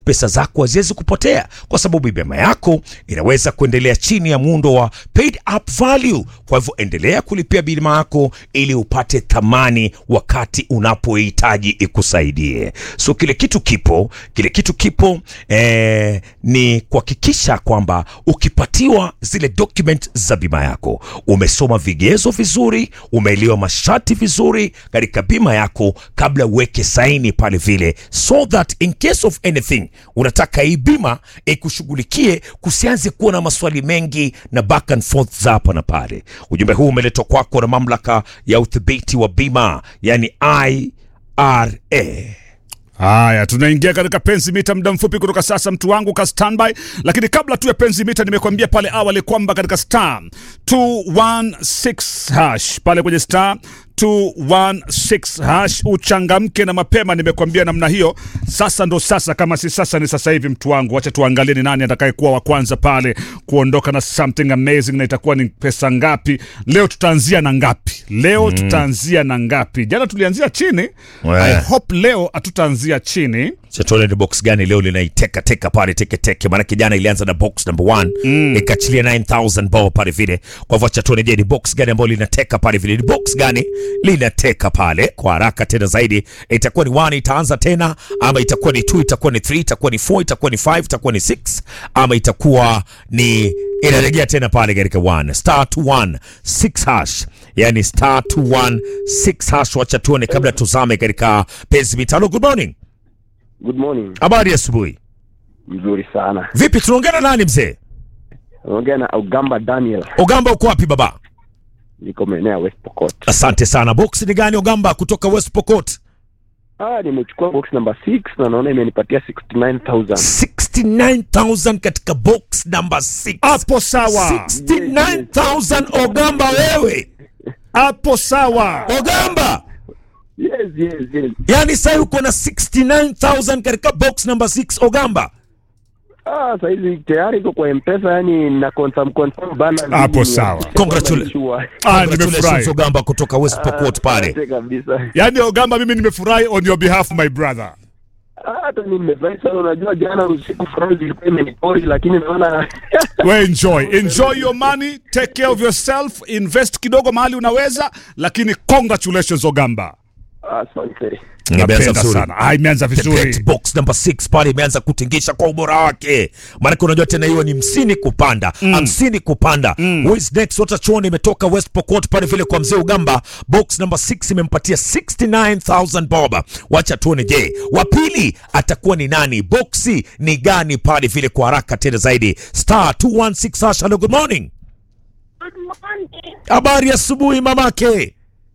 pesa zako haziwezi kupotea kwa sababu bima yako inaweza kuendelea chini ya muundo wa paid up value. Kwa hivyo endelea kulipia bima yako ili upate thamani wakati unapohitaji ikusaidie. So kile kitu kipo, kile kitu kipo eh, ni kuhakikisha kwamba ukipatiwa zile document za bima yako umesoma vigezo vizuri, umeelewa masharti vizuri katika bima yako kabla uweke saini pale vile, so that in case of anything unataka hii bima ikushughulikie, kusianze kuwa na maswali mengi na back and forth za hapa na pale. Ujumbe huu umeletwa kwako na mamlaka ya udhibiti wa bima, yani IRA. Haya, tunaingia katika penzi mita muda mfupi kutoka sasa, mtu wangu ka standby. Lakini kabla tu ya penzi mita, nimekuambia pale awali kwamba katika star 216 hash pale kwenye star 216 hash uchangamke na mapema. Nimekuambia namna hiyo. Sasa ndo sasa, kama si sasa ni sasa hivi, mtu wangu. Wacha tuangalie ni nani atakayekuwa wa kwanza pale kuondoka na something amazing, na itakuwa ni pesa ngapi leo? Tutaanzia na ngapi leo? Tutaanzia na ngapi? Jana tulianzia chini. We. I hope leo hatutaanzia chini. Chatole ni box gani leo linaiteka teka pale teke teke, maanake jana ilianza na box number 1 mm. ikachilia 9000 bao pale vile. Kwa hivyo chatone, je, ni box gani ambayo linateka pale vile? Ni box gani linateka pale kwa haraka tena zaidi? Itakuwa ni 1 itaanza tena, ama itakuwa ni 2 itakuwa ni 3 itakuwa ni 4 itakuwa ni 5 itakuwa ni 6 ama itakuwa ni inarejea tena pale katika 1 star 21 6 hash, yani star 21 6 hash. Wacha tuone kabla tuzame katika penzi mitano. Good morning. Good morning. Habari ya asubuhi. Mzuri sana. Vipi, tunaongea na nani mzee? Naongea na Ugamba Daniel. Ogamba, uko wapi baba? Niko maeneo ya West Pokot. Asante sana. Box ni gani Ogamba, kutoka West Pokot? Ah, nimechukua box number 6 na naona imenipatia 69000. 69000 katika box number 6. Hapo sawa, 69000 Ogamba, wewe hapo sawa. Ogamba, Yes, yes, yes. yani sasa uko na 69000 katika box number 6 Ogamba. Ah, sasa hizi tayari iko kwa M-Pesa yani na confirm confirm balance. Hapo Ni- sawa. Congratulations. Sure. Ah, Congratulations nimefurahi. Ogamba kutoka West Pokot pale. Asante kabisa. Yaani Ogamba, mimi nimefurahi on your behalf my brother. Ah, hata mimi nimefurahi sana. Unajua jana usiku furaha ilikuwa imenipori lakini naona We enjoy. Enjoy your money, take care of yourself, invest kidogo mahali unaweza, lakini congratulations Ogamba. asante. Imeanza Napenda vizuri. sana. Ah, imeanza The bet vizuri. box number 6 pale imeanza kutingisha kwa ubora wake, maanake unajua tena hiyo ni hamsini kupanda hamsini kupanda. Who is next? Wata chuoni imetoka West Pokot pale vile kwa mzee Ugamba. Box number 6 imempatia 69000 bob. Wacha tuone, je, wa pili atakuwa ni nani? Boxi ni gani pale vile kwa haraka tena zaidi? Star 216 hash. Hello, good morning. Good morning. Habari ya asubuhi mamake,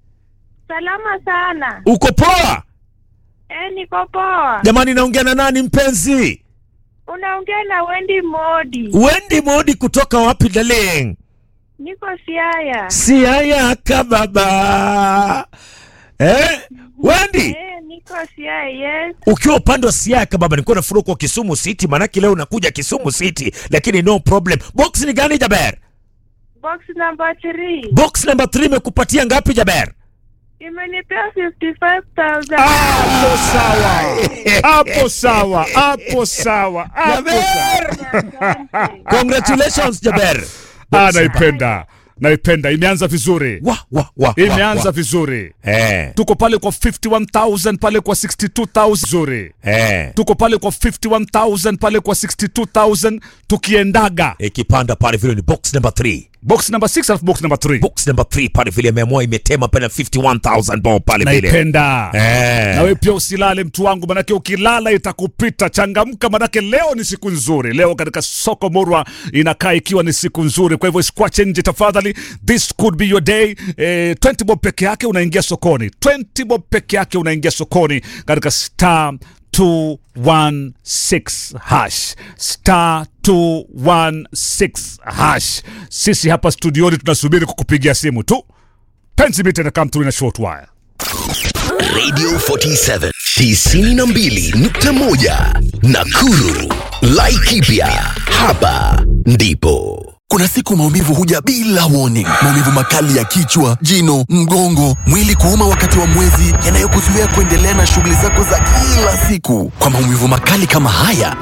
Salama sana. uko poa? Eh, niko poa. Jamani, naongea na nani mpenzi? Unaongea na Wendy Modi. Wendi Modi kutoka wapi darling? Niko Siaya. Siaya kababa. Eh? Wendi, Eh, niko Siaya. Yes. ukiwa upande wa Siaya kababa, nilikuwa nafurahi kwa Kisumu City, maanake leo unakuja Kisumu City, lakini no problem. Box ni gani Jaber? Box number 3. Box number 3 imekupatia ngapi Jaber? Imenipea 55000. Hapo sawa. Hapo sawa. Hapo sawa. Hapo sawa. Asante. Congratulations Jaber. Ah, naipenda. Naipenda. Imeanza vizuri. Wa wa wa. Imeanza wa. vizuri. Eh. Tuko pale kwa 51000 pale kwa 62000 zuri. Eh. Tuko pale kwa 51000 pale kwa 62000 tukiendaga. Ikipanda pale vile ni box number 3. Box number 6 alafu box number 3. Box number 3 pale vile imeamua imetema pale 51000 bob pale vile. Naipenda. Eh. Na wewe pia usilale mtu wangu, manake ukilala itakupita. Changamka, manake leo ni siku nzuri. Leo katika soko Murwa inakaa ikiwa ni siku nzuri, kwa hivyo isikwache nje tafadhali. This could be your day. Eh, 20 bob peke yake unaingia sokoni, 20 bob peke yake unaingia sokoni katika star 216 hash star 216 hash. Sisi hapa studioni tunasubiri kukupigia simu tu. Penzi mita na come through in a short while. Radio 47 92.1 Nakuru. Laikipia. Hapa ndipo. Kuna siku maumivu huja bila warning. Maumivu makali ya kichwa, jino, mgongo, mwili kuuma wakati wa mwezi, yanayokuzuia kuendelea na shughuli zako za kila siku. Kwa maumivu makali kama haya,